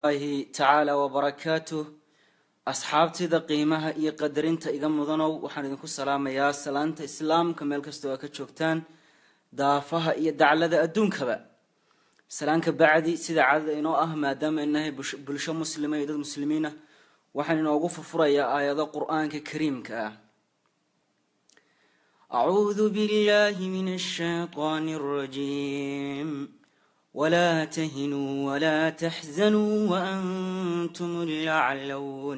hi tacaala wabarakaatuh asxaabtida qiimaha iyo qadarinta iga mudanow waxaan idinku salaamayaa salaanta islaamka meel kastoo aa ka joogtaan daafaha iyo daclada adduunkaba salaanka bacdi sida cadada inoo ah maadaama inahay bulsho muslima iyo dad muslimiin ah waxaan inoogu furfurayaa aayado qur-aanka kariimka ah acuudu billahi min ashayطaan الرajiim ولا تهنوا ولا تحزنوا وأنتم الأعلون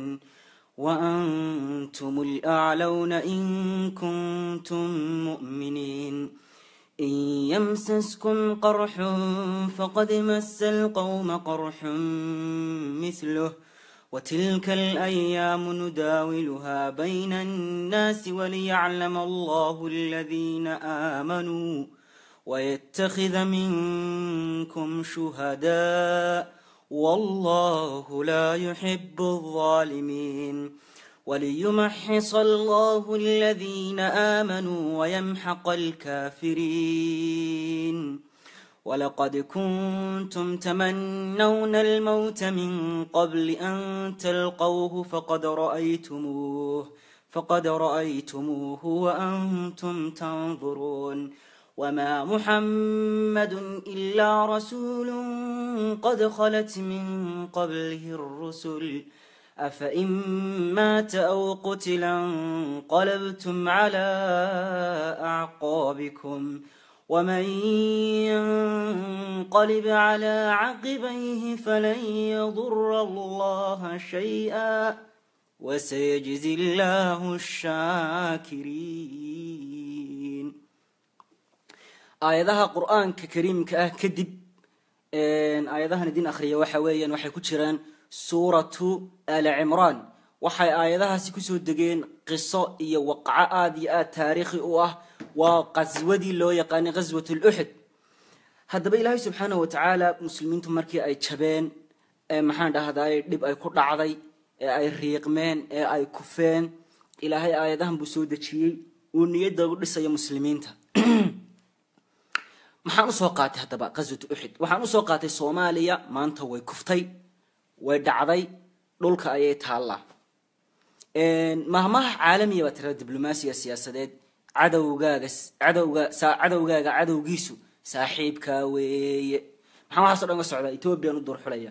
وأنتم الأعلون إن كنتم مؤمنين إن يمسسكم قرح فقد مس القوم قرح مثله وتلك الأيام نداولها بين الناس وليعلم الله الذين آمنوا ويتخذ منكم شهداء والله لا يحب الظالمين وليمحص الله الذين آمنوا ويمحق الكافرين ولقد كنتم تمنون الموت من قبل أن تلقوه فقد رأيتموه فقد رأيتموه وأنتم تنظرون وما محمد إلا رسول قد خلت من قبله الرسل أفإن مات أو قتلا انقلبتم على أعقابكم ومن ينقلب على عقبيه فلن يضر الله شيئا وسيجزي الله الشاكرين aayadaha qur-aanka kariimka ah kadib aayadahan idin akhriya waxa weeyaan waxay ku jiraan suuratu ali cimraan waxay aayadahaasi kusoo degeen qiso iyo waqco aada iyo aada taariikhi u ah waa qaswadii loo yaqaanay ghaswat luxud haddaba ilaahay subxaanah watacaala muslimiintu markii ay jabeen maxaan dhahday dhib ay ku dhacday ee ay riiqmeen ee ay kufeen ilaahay aayadahan buu soo dejiyey uu niyadda u dhisayo muslimiinta maxaan usoo qaatay haddaba qaswatu uxud waxaan usoo qaatay soomaaliya maanta way kuftay way dhacday dhulka ayay taallaa mahmaha caalamiya baa tirada diblomaasiga siyaasadeed cadowgaaga cadowga cadowgaaga cadowgiisu saaxiibkaa weeye maxaa waxaaso dhan ga socdaa ethoobiyan u durxulaya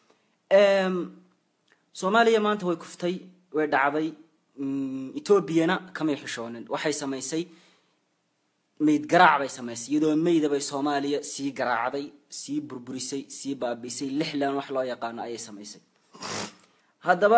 soomaaliya maanta way kuftay way dhacday etoobiyana kamay xishoonin waxay samaysay mayd garaac bay samaysay iyadoo mayda bay soomaaliya sii garaacday sii burburisay sii baabisay lixlan wax loo yaqaano ayay samaysay haddaba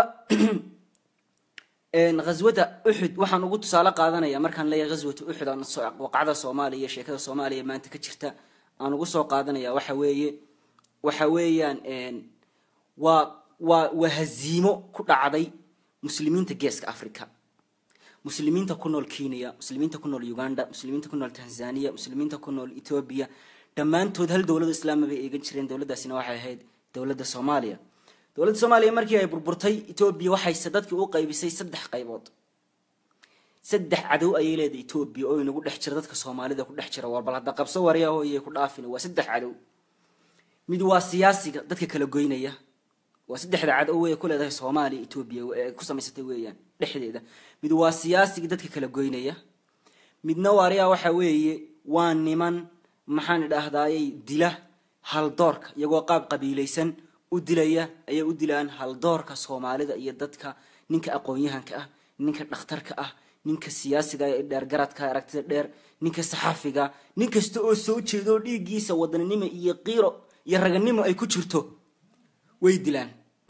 ghaswada uxud waxaan ugu tusaale qaadanaya markaan leeyahay ghaswata uxud aan waqacda soomaaliya sheekada soomaaliya maanta ka jirta aan ugu soo qaadanaya waxa weeye waxa weeyaan waa waa waa haziimo ku dhacday muslimiinta geeska africa muslimiinta ku nool kenya muslimiinta ku nool uganda muslimiinta ku nool tanzania muslimiinta ku nool ethoobia dhammaantood hal dowlada islaama bay eegan jireen dowladdaasina waxay ahayd dowladda soomaaliya dowladda soomaaliya markii ay burburtay ethoobia waxayse dadkii u qaybisay saddex qaybood saddex cadow ayay leedahay ethoobia oo inagu dhex jira dadka soomaalida ku dhex jira war bal hadda qabso waryahoyay ku dhaafin waa saddex cadow mid waa siyaasiga dadka kala goynaya waa saddexda cadow wey ku leedahay soomaaliya ethoobia ee ku samaysatay weeyaan dhexdeeda mid waa siyaasigii dadka kala goynaya midna waaryaa waxa weeye waa niman maxaan idhaahdayay dila haldoorka iyagoo qaab qabiilaysan u dilaya ayay u dilaan haldoorka soomaalida iyo dadka ninka aqoon-yahanka ah ninka dhakhtarka ah ninka siyaasiga ee dheergaradka aragtida dheer ninka saxaafiga nin kasta oo soo jeedo dhiiggiisa wadaninimo iyo qiiro iyo raganimo ay ku jirto way dilaan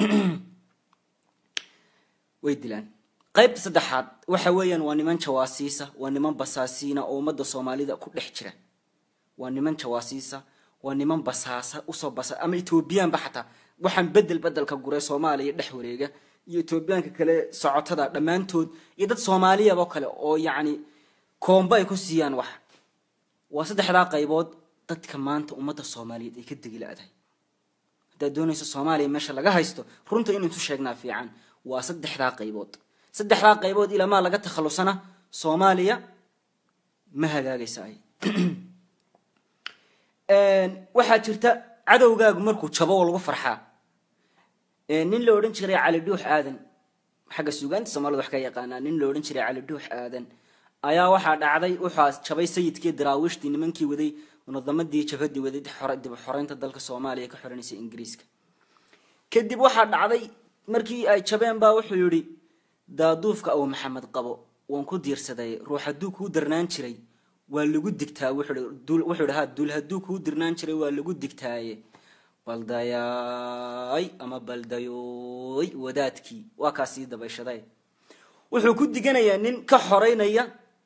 way dilaan qaybta saddexaad waxa weeyaan waa niman jawaasiisa waa niman basaasiina oo ummadda soomaalida ku dhex jira waa niman jawaasiisa waa niman basaasa usoo basa ama ethoobiyaanba xataa waxaan bedel bedelka gure soomaaliya dhex wareega iyo ethoobiyaanka kale socotada dhammaantood iyo dad soomaaliyabo kale oo yacni koomba ay ku siiyaan wax waa saddexdaa qaybood dadka maanta ummadda soomaaliyeed ay ka degi la-dahay haddaad doonayso soomaaliya meesha laga haysto runta inaysu sheegnaa fiican waa saddexdaa qaybood saddexdaa qaybood ilamaa laga takhalusana soomaaliya ma hagaagaysa ay waxaa jirta cadowgaagu markuu jabo oo lagu farxaa nin la odhan jiray cali dhuux aadan xagga suugaanta soomaalida wax ka yaqaanaa nin la odhan jiray cali dhuux aadan ayaa waxaa dhacday wuxaa jabay sayidkii daraawiishtii nimankii waday munadamadii jabhadii waday dib xoreynta dalka soomaaliya ka xoreynaysa ingiriiska kadib waxaa dhacday markii ay jabeen baa wuxuu yihi daaduufka aw maxamed qabo waan ku diirsaday ruux hadduu kuu darnaan jiray waa lagu digtaa wuxuu ha dul hadduu kuu dirnaan jiray waa lagu digtaaye baldayaay ama baldayooy wadaadkii waa kaa sii dabayshaday wuxuu ku diganayaa nin ka xoreynaya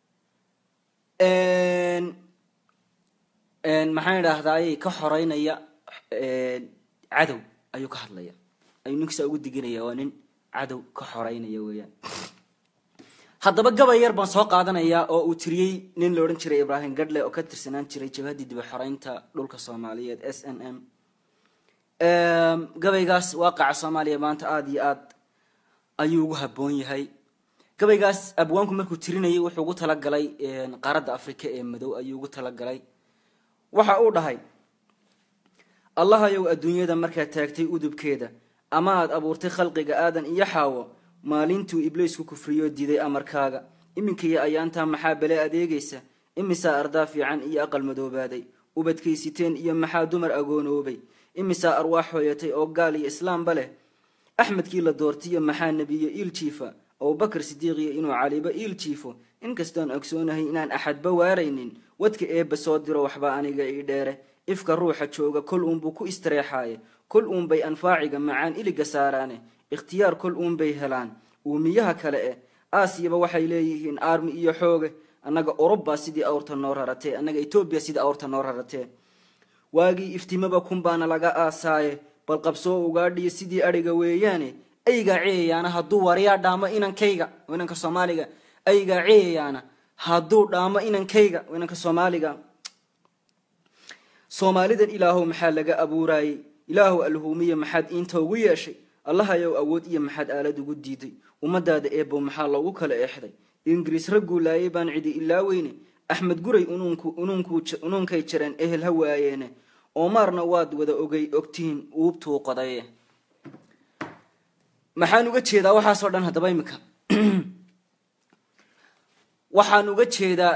maxaan idhaahdaay ka xoreynaya cadow ayuu ka hadlaya ayuu ninkiisa ugu diganaya waa nin cadow ka xoreynaya weeyaan haddaba gabay yar baan soo qaadanayaa oo uu tiriyey nin la odhan jiray ibraahim gadle oo ka tirsanaan jiray jabhaddii diba xoreynta dhulka soomaaliyeed s n m gabaygaas waaqaca soomaaliya maanta aada iyo aad ayuu ugu habboon yahay gabaygaas abwaanku markuu tirinayay wuxuu ugu talagalay qaaradda afrika ee madow ayuu ugu talagalay waxa uu dhahay allahayow adduunyada markaad taagtay udubkeeda ama aad abuurtay khalqiga aadan iyo xaawo maalintuu ibliisku kufriyo diiday amarkaaga iminkaiyo ayaantaa maxaa bele adeegaysa imisaa ardaa fiican iyo aqal madoobaaday ubadkaysiteen iyo maxaa dumar agoonoobay imisaa arwaax hooyatay oo gaal iyo islaamba leh axmedkii la doortiyo maxaa nebiyo iil jiifa abubakar sidiiqiyo inuu caliba iil jiifo inkastoon ogsoonahay inaan axadba waaraynin wadka eebba soo diro waxba aniga ii dheere ifka ruuxa jooga kol uunbuu ku istareexaaye kol uunbay anfaaciga macaan iliga saaraane ikhtiyaar kol uunbay helaan uumiyaha kale eh aasiyaba waxay leeyihiin aarmi iyo xooge annaga urubba sidii awrta noo raratee annaga etoobiya sidii awrta noo raratee waagii iftimaba kunbaana laga aasaaye bal qabsoo ugaadhiyo sidii adhiga weeyaane aygaa ceeyayaana hadduu waryaa dhaamo inankayga inanka soomaaliga aygaa ceeyayaana hadduu dhaamo inankayga inanka soomaaliga soomaalidan ilaahow maxaa laga abuuraayey ilaahow alhuumiya maxaad iinta ugu yeeshay allahayow awood iyo maxaad aalad ugu diiday ummadaada eebow maxaa loogu kala eexday ingiriis ragguu laayay baan cidi ilaa weyne axmed guray unuunkay jireen ehel ha waayeene oomaarna waad wada ogay ogtihiin uubtuu qodaye maxaan uga jeedaa waxaasoo dhan haddaba imika waxaan uga jeedaa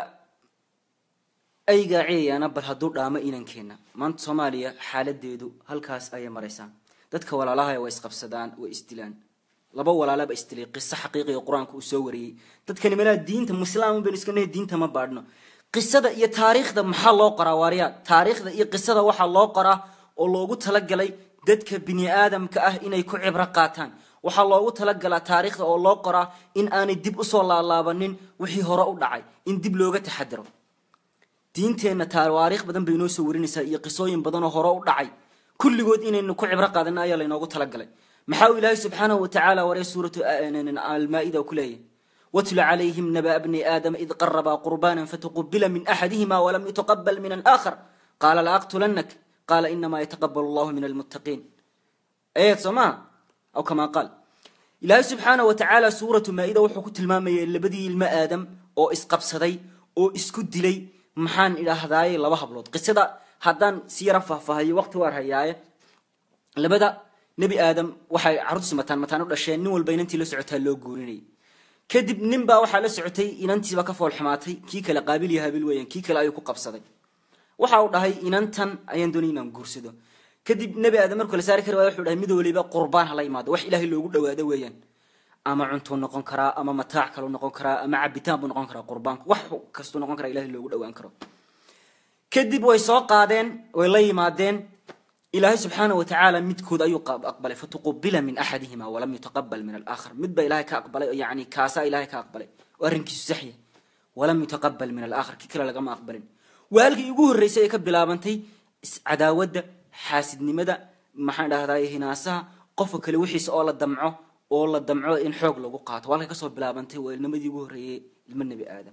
aygaa ceeyaana bal hadduu dhaamo inankeena maanta soomaaliya xaaladeedu halkaas ayay maraysaa dadka walaalaha way isqabsadaan way isdilaan laba walaalaba isdilay qiso xaqiiqiga qur-aanka uu soo wariyey dadkani malaa diinta muslaam baynu iska nahay diinta ma baadhno qisada iyo taariikhda maxaa loo qoraa waarya taariikhda iyo qisada waxaa loo qoraa oo loogu talagalay dadka bini aadamka ah inay ku cibro qaataan waxaa loogu talagalaa taariikhda oo loo qoraa in aanay dib usoo laalaabanin wixii hore u dhacay in dib looga taxadiro diinteenna tawaariikh badan bay inoo soo warinaysaa iyo qisooyin badanoo hore u dhacay kulligood inaynu ku cibro qaadana ayaa laynoogu talagalay maxaa uu ilaahay subxaanahu watacaala waree suuratu almaa-ida ku leeyahy watlu calayhim naba bni aadama id qarabaa qurbaanan fatuqubila min axadihima walam yutaqabal min alaakhar qaala laaqtulannak qaala inamaa yataqabal allahu min almuttaqiin ayad soo maha aw kamaa qaal ilaahay subxaanahu watacaala suuratu maa-ida wuxuu ku tilmaamayay labadii ilmo aadam oo isqabsaday oo isku dilay maxaan idhaahdaaye laba hablood qisada haddaan si yara faahfaahayo waqti waar hayaaye labada nebi aadam waxay carruurtiis mataan mataan u dhasheen nin walba inantii la socotaa loo guurinayay kadib nin baa waxaa la socotay inantiiba ka fool xumaatay kii kale qaabil iyo habil weeyaan kii kale ayuu ku qabsaday waxa uu dhahay inantan ayaan doonay inaan guursado kadib nebi aadam markuu la saari kari waaya wuxuu dhahay mid waliba qurbaan hala imaado wax ilaahay loogu dhawaado weeyaan ama cuntuu noqon karaa ama mataac kaluu noqon karaa ama cabitaan buu noqon karaa qurbaanku wax kastuu noqon karaa ilahay loogu dhawaan karo kadib way soo qaadeen way la yimaadeen ilaahay subxaana watacaala midkood ayuu aqbalay fatuqubila min axadihima walam yutaqabal min alaakhar mid baa ilahay ka aqbalay yani kaasaa ilahay ka aqbalay oo arrinkiisu saxya walam yutaqabal min alaakhar kii kale lagama aqbalin waa halkii ugu horreysay ee ka bilaabantay cadaawadda xaasidnimada maxaan dhahday hinaasaha qofka kale wixiisa oo la damco oo la damco in xoog lagu qaato waa halkay kasoo bilaabantay waa ilnimadii ugu horreeyey ilmo nebi aadam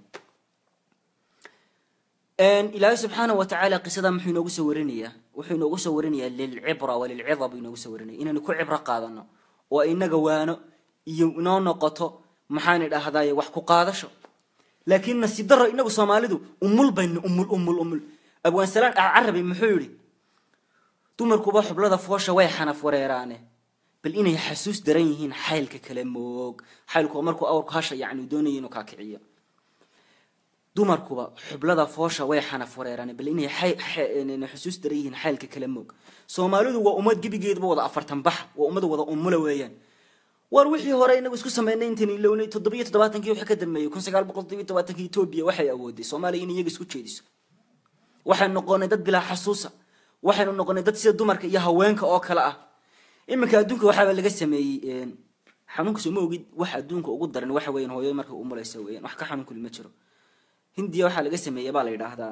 ilaahay subxaana watacaala qisada muxuu inoogu soo warinayaa wuxuu inoogu soo warinayaa lilcibra walilcida buu inoogu soo warinaya inaynu ku cibro qaadano oo inaga waano iyo inoo noqoto maxaan idhahdaye wax ku qaadasho laakiin nasiib daro inagu soomaalidu umul baynu umul umul umul abwaansalaan carabi muxuu yihi dumarkuba xublada foosha way xanaf wareeraane bal inay xasuus daran yihiin xaylka kale moog xaylku waa markuu awrku hasha yacni uu doonaya inuu kaa kiciyo dumarkuba xublada foosha way xanaf wareeraan bal inay xusuus daran yihiin xaylka kale moog soomaalidu waa ummad gebigeedba wada afartan bax waa ummad wada umula weeyaan war wixii hore inagu isku sameynay intan ilownay toddobiyo toddobaatankii wixii ka dambeeyey kun sagaal boqol toddobiyo toddobaatanki etoobiya waxay awooday soomaaliya in iyaga isku jeediso waxaynu noqonay dad bilaa xasuusa waxaynu noqonay dad sida dumarka iyo haweenka oo kale ah iminka adduunka waxaaba laga sameeyey xanuunka soo ma ogid wax adduunka ugu daran waxa weyan hooyada markay umulaysa weyan wax ka xanuunkuli ma jiro hindiya waxaa laga sameeyey baa la yidhaahdaa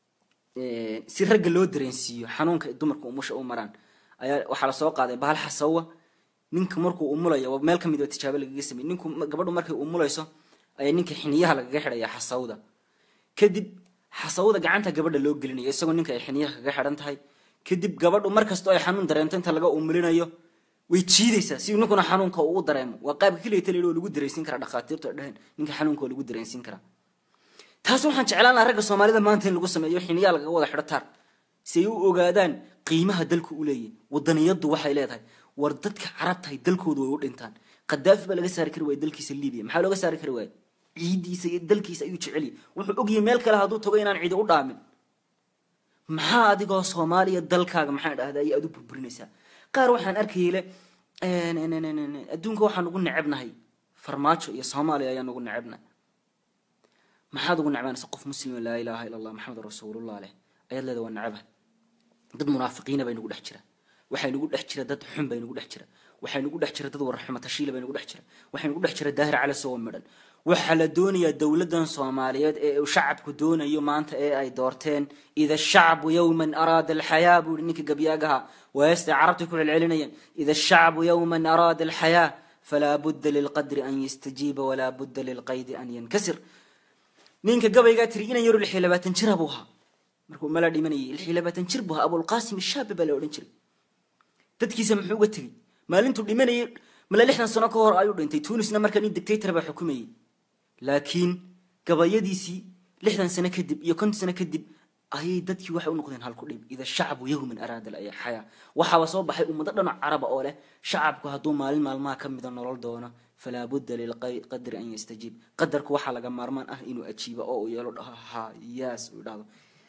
si ragga loo dareensiiyo xanuunka dumarka umusha u maraan ayaa waxaa lasoo qaaday bahal xasawa ninka markuu umulayo meel kamid a tijaabo lagaga samey ninku gabadhu markay umulayso ayaa ninka xiniyaha lagaga xidhaya xasawda kadib xasawda gacanta gabadha loo gelinayo isagoo ninka ay xiniyaha kaga xidhan tahay kadib gabadhu markastoo ay xanuun dareento inta laga umulinayo way jiidaysaa si ninkuna xanuunka uu dareemo waa qaabka keliya taliya oo lagu dareensiin karaa dhakhaatiirtu ay dhaheen ninka xanuunka oo lagu dareensiin karaa taas waxaan jeclaan lahaa ragga soomaalida maanta in lagu sameeyo xiniyaa lagaga wada xidho taar si ay u ogaadaan qiimaha dalku u leeyahy wadaniyadu waxay leedahay war dadka carabtahay dalkooda way u dhintaan khadaafi baa laga saari kari waaya dalkiisa libiya maxaa looga saari kari waaya ciidiisa iyo dalkiisa ayuu jeceliy wuxuu ogyahay meel kale hadduu tago inaan cidi u dhaamin maxaa adigoo soomaaliya dalkaaga maxaa dhahda ay aad u burburinaysaa qaar waxaan arkayay le adduunka waxaan ugu necebnahay farmaajo iyo soomaaliya ayaan ugu necebnahay maxaad ugu necbaanaysa qof muslima laa ilaaha ila allah maxamed rasuulullah leh ayaad leeda waa necabahay dad munaafiqiina bay nagu dhex jira waxay nagu dhex jira dad xun bay nagu dhex jira waxay nagu dhex jira dad warxuma tashiila bay nagu dhex jira waxay nagu dhex jira daahir cali sowa midhan waxaa la doonayaa dowladan soomaaliyeed ee uu shacabku doonayo maanta ee ay doorteen ida shacbu yowman araada alxayaa buu ihi ninka gabyaagaha waayastay carabtay ku celcelinayaan ida shacbu yowman araada alxayaa falaa budda lilqadri an yastajiiba walaa budda lilqaydi an yankasir ninka gabaygaa tiri inan yaro lix iyo labaatan jira buu ahaa markuu mala dhimanayay lix iyo labaatan jir buu ahaa abulqaasim ishaabi baa la odhan jiray dadkiisa muxuu uga tegey maalintuu dhimanayay mala lixdan sano ka hor ayuu dhintay tunisna markaa nin dictator baa xukumayay laakiin gabayadiisii lixdan sano kadib iyo konton sano kadib ayay dadkii waxay u noqdeen halku dhib ida shacbu yowman araada xayaa waxaaba soo baxay ummado dhanac caraba oo leh shacabku hadduu maalin maalmaha ka mida nolol doono falaa budda lilqadri an yastajiib qadarku waxaa laga maarmaan ah inuu ajiibo oo uu yeelo dhaho ha yaas uu idhahdo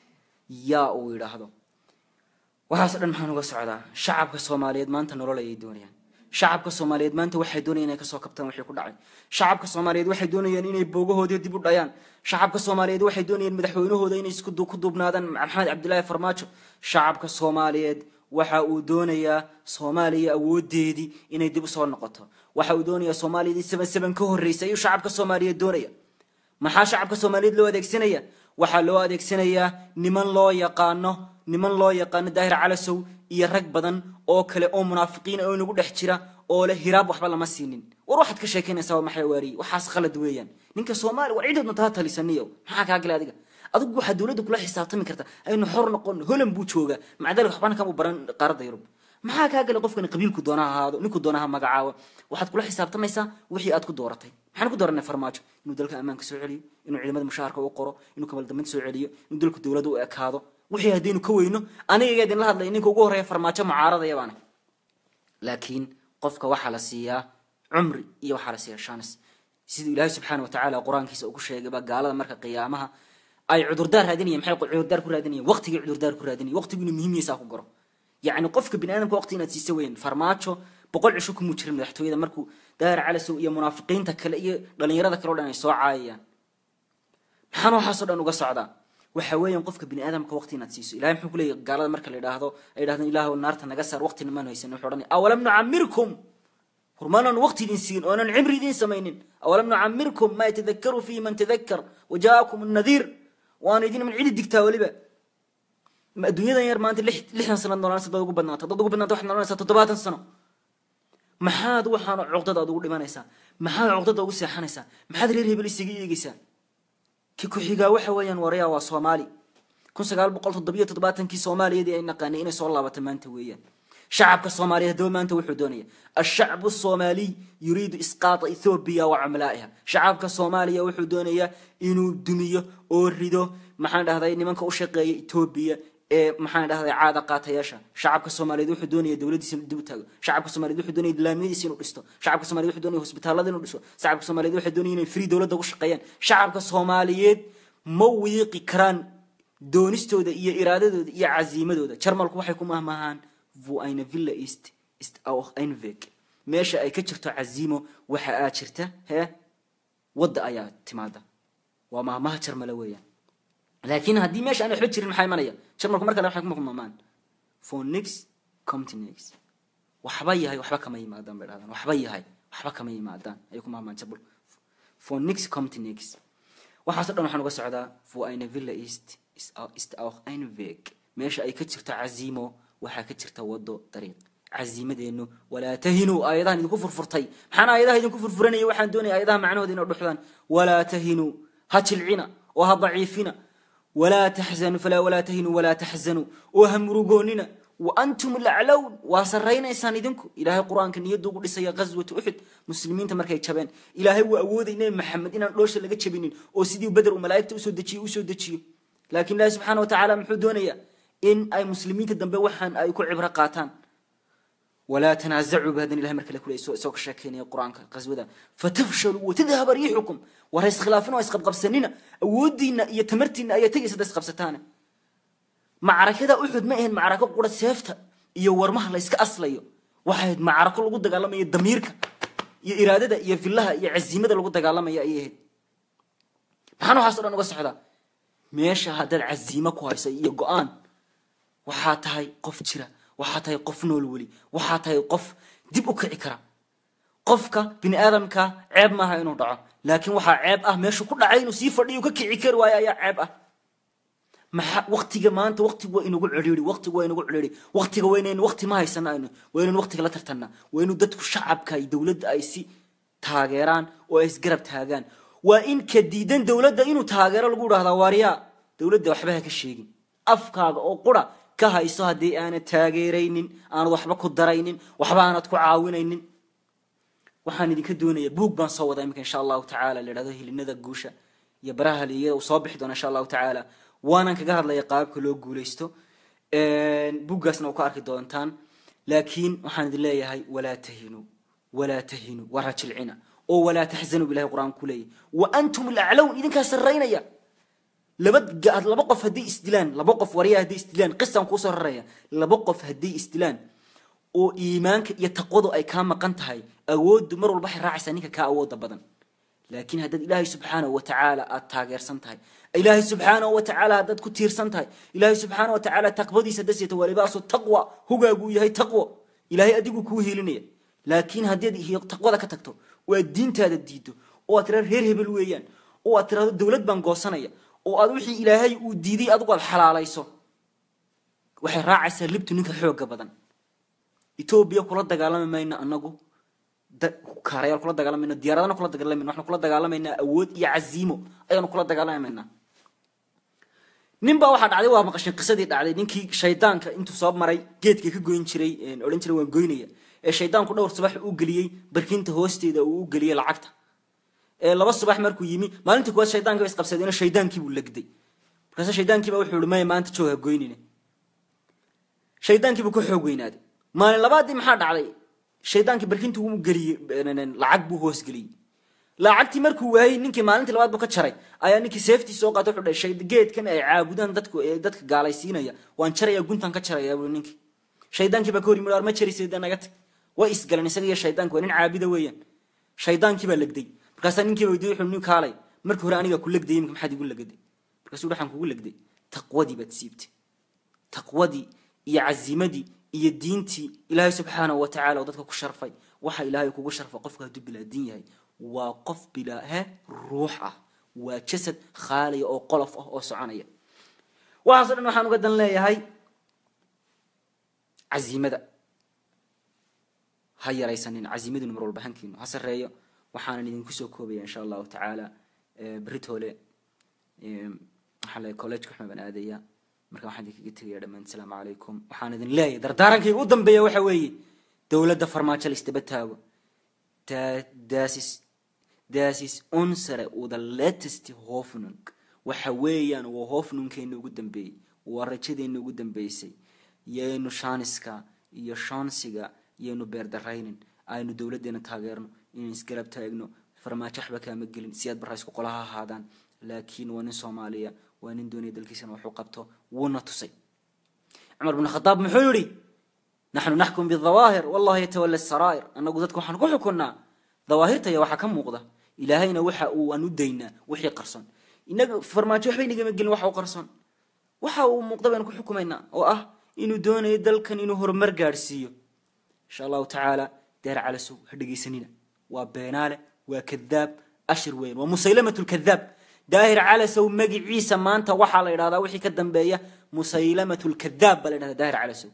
yaa uu idhaahdo waxaaso dhan maxaan uga socdaa shacabka soomaaliyeed maanta nolol ayay doonayaan shacabka soomaaliyeed maanta waxay doonayaan inay kasoo kabtaan wixii ku dhacay shacabka soomaaliyeed waxay doonayaan inay boogahoodii dib u dhayaan shacabka soomaaliyeed waxay doonayaan madaxweynahooda inay isku ku duubnaadaan maxamed cabdilaahi farmaajo shacabka soomaaliyeed waxa uu doonayaa soomaaliya awoodeedii inay dib usoo noqoto waxa uu doonayaa soomaaliyadii seban seban ka horreysay ayuu shacabka soomaaliyeed doonaya maxaa shacabka soomaaliyeed loo adeegsanaya waxaa loo adeegsanayaa niman loo yaqaano niman loo yaqaano daahir calasow iyo rag badan oo kale oo munaafiqiin oo inagu dhex jira oo leh hiraab waxba lama siinin war waxaad ka sheekaynaysaa waa maxay waariye waxaas khalad weeyaan ninka soomaaliya war cidoodna taa talisaniyo maxaa kaa gala adiga adigu waxaa dowladda kula xisaabtami karta aynu xor noqon holan buu joogaa maca dalika waxbana kama baran qaaradda yurub maxaa kaa gala qofkani qabiilku doona ha ahaado ninku doona ha magacaabo waxaad kula xisaabtamaysaa wixii aad ku dooratay maxaan ku dooranay farmaajo inuu dalka ammaanka soo celiyo inuu ciidamada mushaharka u qoro inuu kabaldambeynta soo celiyo inuu dalku dowladda u ekaado wixii haddaynu ka weyno aniga iga idinla hadlay ninka ugu horreeya farmaajo mucaaradaya baana laakiin qofka waxaa la siiyaa cumri iyo waxaa la siiyaa shanis siduu ilaahay subxaana watacaala qur-aankiisa ugu sheegayba gaalada marka qiyaamaha ay cudurdaar raadinayan maxay cudurdaar ku raadinayan waqtigii cudurdaar ku raadinayan waqtigu inuu muhiimiyaysaa ku garo yacni qofka bini aadamka waqti inaad siisa weyn farmaajo boqol cisho kumuu jirin madaxtooyada markuu daahir calasow iyo munaafiqiinta kale iyo dhalinyarada kale o dhan ay soo caayayaan maxaan waxaasoo dhan uga socdaa waxa weeyaan qofka bini aadamka waqti inaad siiso ilahay muxuu kuleeyahy gaalada marka la yidhaahdo ay yidhahdeen ilaahu naarta naga saar waqtina maan haysan wuxuu odhanaya awalam nucamirkum hormaanan waqti idin siin oonan cimri idin samaynin awalam nucamirkum ma yatadakaru fihi man tadakkar wajaakum nadiir waana idin man cidi digtaa weliba adduunyadan yar maanta lixdan sanad noolanaysa dad ugu badnaata dad ugu badnaata waxaad noolanaysaa toddobaatan sano maxaad waxaan cuqdada aad ugu dhimanaysaa maxaad cuqdada ugu seexanaysaa maxaad reer hebel isaga eegaysaa ki ku-xigaa waxa weeyaan waraya waa soomaali kun sagaal boqol toddobiyo toddobaatankii soomaaliyadii ay naqaanay inay soo laabato maanta weeyaan shacabka soomaaliyeed haddaba maanta wuxuu doonaya ashacbu soomaaliy yuriidu isqaata ethoobiya wa cumlaa'iha shacabka soomaaliya wuxuu doonayaa inuu dumiyo oo rido maxaan dhahday nimanka u shaqeeya etoobiya ee maxaan dhahday caada qaatayaasha shacabka soomaaliyeed wuxuu doonaya dowladiisa inuu dib u taago shacabka soomaliyeed wuxuu doonaya islaamiyadiisa inuu dhisto shacabka soomaliyeed wuxuu doonaya hosbitaalada inuu dhiso shacabka soomaliyeed wuxuu doonaya inay free dowladda ugu shaqeeyaan shacabka soomaaliyeed ma wiiqi karaan doonistooda iyo iraadadooda iyo caziimadooda jarmalku waxay ku mahmahaan vu eine villa ist ist auch ein weg meesha ay ka jirto caziimo waxa aa jirta hee wadda ayaa timaada waa mahmaha jarmale weeyaan laakiin haddii meesha aan waxba jirin maxaa imanaya jarmalku mar kale waxay kuma mahmaan for nix comtnix waxba yahay waxba kama yimaadaan bay dhahdaan waxba yahay waxba kama yimaadaan ayay ku mahmaan jarmalku for nix comtnix waxaaso dhan waxaan uga socdaa for eine villa ist ist auch ein weg meesha ay ka jirto caziimo waxaa ka jirta wado dariiq caziimadeennu walaa tahinuu aayadahan idinku furfurtay maxaan aayadaha idinku furfuranaya waxaan doonaya aayadaha macnahooda inay dhuxdaan walaa tahinuu ha jilcina oo ha daciifina walaa taxzanuu falaa walaa tahinuu walaa taxzanuu oo ha murugoonina wa antum laclown waa saraynaysaan idinku ilaahay qur-aanka niyadda ugu dhisaya ghaswatu uxud muslimiinta markay jabeen ilaahay waa awooday nebi maxamed inaan dhoosha laga jabinin oo sidii beder uu malaa'igta usoo dejiyo usoo dejiyo laakiin ilaahi subxaana wa tacaala muxuu doonayaa in ay muslimiinta dambe waxaan ay ku cibro qaataan walaa tanaazacuu bahadan ilahay mar kale kule isoo ka sheekeynaya qur-aanka qaswada fatafshaluu watadhaba riixukum war iskhilaafin oo isqabqabsanina awoodiina iyo tamartiina ayaa tegaysa da isqabsataane macrakada uxud ma ahayn macrako qura seefta iyo warmaha la yska aslayo waxay ahayd macrako lagu dagaalamayo damiirka iyo iraadada iyo fillaha iyo caziimada lagu dagaalamaya ayay ahayd maxaan waxaas o dhan uga socdaa meesha haddaad caziimo ku hayso iyo go-aan waxaa tahay qof jira waxaa tahay qof nool weli waxaa tahay qof dib u kici kara qofka bini aadamka ceeb maaha inuu dhaco laakiin waxaa ceeb ah meeshuu ku dhacay inuu sii fadhiyo ka kici kari waayo ayaa ceeb ah maxa waktiga maanta waktigu waa inagu cedhiiri waktigu waa inagu cedhiiri waktiga waa inaynu wakti ma haysana aynu waa inaynu waktiga la tartanna waa inu dadku shacabka iyo dowladda ay si taageeraan oo ay isgarab taagaan waa in ka diidan dowladda inuu taageero lagu idhahdaa waaryaa dowladda waxba ha ka sheegin afkaaga oo qura ka hayso haddii aanad taageeraynin aanad waxba ku daraynin waxba aanad ku caawinaynin waxaan idinka doonaya buug baan soo wadaa iminka insha allahu tacala la yidhahdo hilinada guusha iyo baraha haliyada uu soo bixi doona insha allahu tacaala waanan kaga hadlaya qaababka loo guulaysto buuggaasna u ka arki doontaan laakiin waxaan idin leeyahay walaa tahinuu walaa tahinuu waa rajilcina oo walaa taxzanuu bilahi qur-aanku ku leeyahy wa antum laclown idinkaa sarraynaya laba laba qof hadday isdilaan laba qof warya hadday isdilaan qisaan kuusoo raraya laba qof hadday isdilaan oo iimaanka iyo taqwadu ay kaa maqan tahay awooddu mar walba waxay raacaysaa ninka kaa awooda badan laakiin haddaad ilaahay subxaanahu watacaala aad taageersan tahay ilaahay subxaanahu watacaala haddaad ku tiirsan tahay ilaahay subxaana watacaala taqwadiisa haddaad seeto waa libaasu taqwa hugaaguu yahay taqwo ilaahay adigu kuu helinaya laakiin haddaad taqwada ka tagto oo aad diintaada diido oo aad tirahdo reer hebel weeyaan oo aad tirahdo dowlad baan goosanaya oo aad wixii ilaahay uu diiday adigu aad xalaalayso waxay raacaysaa libtu ninka xooga badan etoobiya kula dagaalami mayno anagu kaarayaal kula dagaalamayno diyaaradana kula dagaalamayno waxaanu kula dagaalamaynaa awood iyo caziimo ayaanu kula dagaalamaynaa nin baa waxaa dhacday waa maqashin qisadii dhacday ninkii shaydaanka intuu soo maray geedka ka goyn jiray odhan jiray waan goynaya ee shaydaanku dhowr subax uu geliyey barkinta hoosteeda uu u geliyey lacagta laba subax markuu yimi maalinta kuwaad shaydaanka ba isqabsadeen shaydaankiibuu legday markaase shaydaankiiba wuxuu ihi maya maanta joog ha goynine shaydaankiibuu ka xoog weynaaday maalin labaadii maxaa dhacday shaydaankii barkinta uu geliyey lacag buu hoosgeliyey lacagtii markuu waayey ninkii maalintii labaad buu ka jaray ayaa ninkii seeftii soo qaatay wuxuu dhahay geedkan ay caabudaan dadku dadka gaalaysiinaya waan jaraya guntan ka jaraya buu ninkii shaydaankii baa ka hor yimid ma jaraysa naga tag way isgaleen isaga iyo shaydaanki waa nin caabida weeyaan shaydaankii baa legday markaasaa ninkiiba weydiiyey wuxuu nin kaalay markii hore anigaa ku legdayay imika maxaad igu legday markaasuu waxaan kugu legday taqwadii baad siibtay taqwadii iyo cazimadii iyo diintii ilaahay subxaanahu wa tacala oo dadka ku sharfay waxa ilaahay kugu sharfay qofka hadduu bilaa diin yahay waa qof bilaa he ruux ah waa jasad khaaliya oo qolof ah oo soconaya waxaaso dhan waxaan uga dan leeyahay cazimada ha yaraysanin cazimaduna mar walba hankiinu ha sareeyo waxaanan idinku soo koobaya insha allahu tacaala beritoole waxaa le college kaxuma baan aadaya marka waxaan idinkaga tegaya dhammaan asalaamu calaykum waxaan idin leeyahay dardaarankayga u dambeeya waxa weeye dowladda farmaajo la isdaba taago das is das is unsere oder latest hoffnung waxa weeyaan waa hoofnunkeena ugu dambeeyey waa rajadeena ugu dambeysay yaynu shaaniska iyo shoonsiga yaynu beerdaraynin aynu dowladeena taageerno inaynu isgarab taagno farmaajo waxba kaama gelin si aad barra isku qolaha ahaadaan laakiin waa nin soomaaliya waa nin doonaya dalkiisana waxuu qabto wuuna tusay cumar bn khadaab muxuu yihi naxnu naxkum bidawaahir wallahu yatawala saraa'ir annagu dadka waxaan ku xukunnaa dawaahirtaya waxaa ka muuqda ilaahayna waxa uu aan u daynaa wixii qarson inaga farmaajo waxba inagama gelin waxa u qarson waxa uu muuqda baynu ku xukumaynaa oo ah inuu doonayo dalkan inuu horumar gaadhsiiyo insha allahu tacaala deer calasow ha dhegaysanina waa beenaale waa kadaab ashir weyn waa musaylamat lkadaab daahir calasow magiciisa maanta waxaa la idhahdaa wixii ka dambeeya musaylamat lkadaab baa la idhahdaa daahir calasow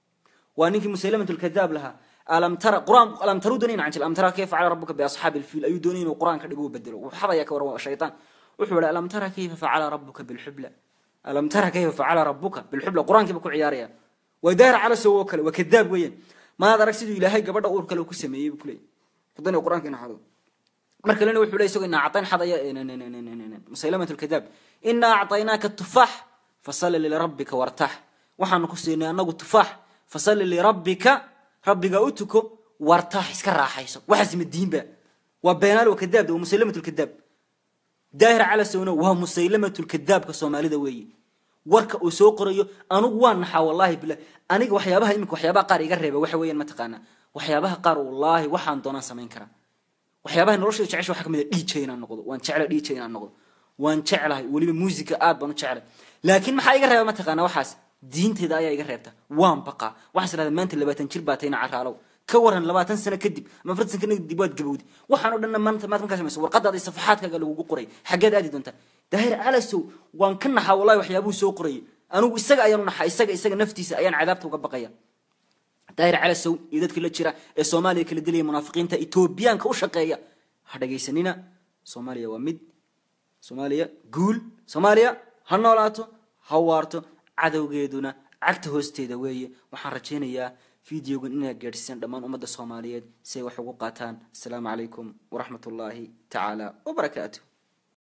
waa ninkii musaylamat lkadaab lahaa alam tara quraan alam taru doonayna canjil alam tara kayfa facala rabbuka biasxaabi lfiil ayuu doonay inuu quraan ka dhigo u bedelo wuu xadaya ka waran shaytaan wuxuu yihi alam tara kayfa facala rabbuka bilxubla alam tara kayfa facala rabbuka bilxubla qur-aankiiba ku ciyaaraya waa daahir calasow oo kale waa kadaab weeyaan maad arag siduu ilaahay gabadha uur kale ku sameeyey buu kuleeyay haddana qur-aanka ina xado mar kalena wuxuu leey isagoo inaa acdayn xadaya musaylamat lkadaab inaa acطaynaaka tufaax fasalli lirabbika wartax waxaanu ku siinay anagu tufaax fasalli lirabbika rabbiga u tuko wartax iska raaxayso waxaas madiinba waa beenaal waa kadaab waa musaylamat lkadaab daahir calasowna waa musaylamat lkadaabka soomaalida weeye warka uu soo qorayo anugu waa naxaa wallahi bilah aniga waxyaabaha imika waxyaabaha qaar iga reeba waxa weeyaan mataqaanaa waxyaabaha qaar wallaahi waxaan doonaan samayn karaa waxyaabaha noloshada jecesha waxa kamid a dj inaan noqdo waan jecla dj inaan noqdo waan jeclahay weliba musica aad baan u jeclay laakiin maxaa iga reeba mataqaanaa waxaas diinteyda ayaa iga reebta waan baqaa waxaas idhahda maanta labaatan jir baa tayna caraalow ka waran labaatan sano kadib ama afartan sano kadib waad gabowdi waxaan o dhanna maanta maad markaa samayso warqadaada iyo safaxaadkaaga lagugu qoray xaggeed aadi doontaa daahir calasow waan ka naxaa wallahi waxyaabuhu soo qorayay anigu isaga ayaan u naxaa isaga isaga naftiisa ayaan cadaabta uga baqaya daahir calasow iyo dadkii la jira ee soomaaliya kala dilaya munaafiqiinta etoobiyaanka u shaqeeya ha dhagaysanina soomaaliya waa mid soomaaliya guul soomaaliya ha noolaato ha waarto cadowgeeduna cagta hoosteeda weeye waxaan rajaynayaa videogan inaad gaadhsiisaan dhammaan ummadda soomaaliyeed si ay wax ugu qaataan asalaamu calaykum waraxmat ullaahi tacaala wabarakaatu